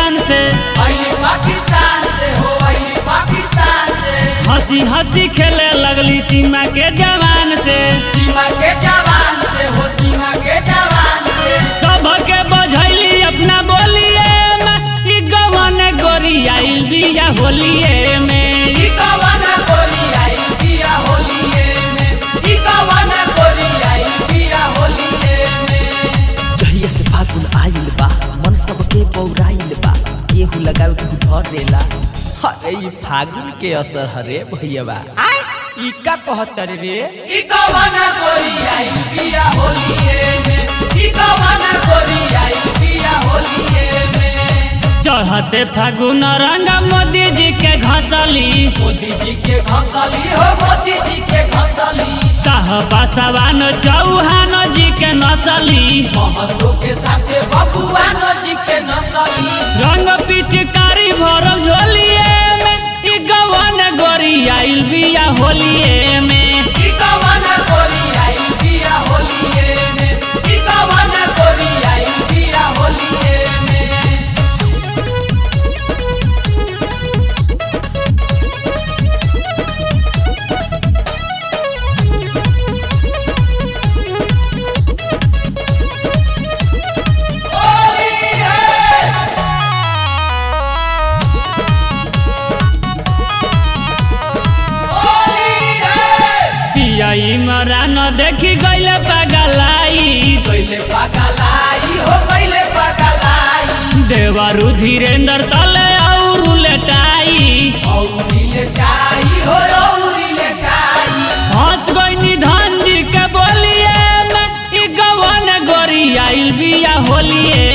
पाकिस्तान से अली पाकिस्तान से हो अली पाकिस्तान से हंसी हंसी खेले लगली सीमा के जवान से सीमा के जवान से हो सीमा के जवान से सबके बझैली अपना बोलिए में ई गवन गोरी आइल बिया होलिए में ई कवन गोरी आई दिया होलिए में ई कवन गोरी आई दिया होलिए में जहिया से फागुन आइल बा मन सबके पौराइल बा केहू लगावे केहू धरेला अरे ई फागुन के असर हरे भैया ई का कहत रे ई कवन गोरी आई दिया होलिए में ई कवन गोरी आई दिया होलिए में चढ़ते फागुन रंग मोदी जी के घसली मोदी जी के घसली हो मोदी जी के घसली साहबा सवान चौहान जी के नसली महतो के साथे बबुआ जी के नसली रंग पिचकारी भरल झोलिए में ई गवन गोरी आइल बिया होलिए में ई कवन गोरी आई दिया होलिए में ई कवन गोरी आई दिया होलिए में पिया इमरान देखी गइले पगलाई पहले पगलाई हो पहले पगलाई देवरु धीरेन्द्र तले और लेटाई औरी लेटाई हो औरी लेटाई हंस गई धन जी के बोलिए में ई गवन गोरी आइल बिया होलिए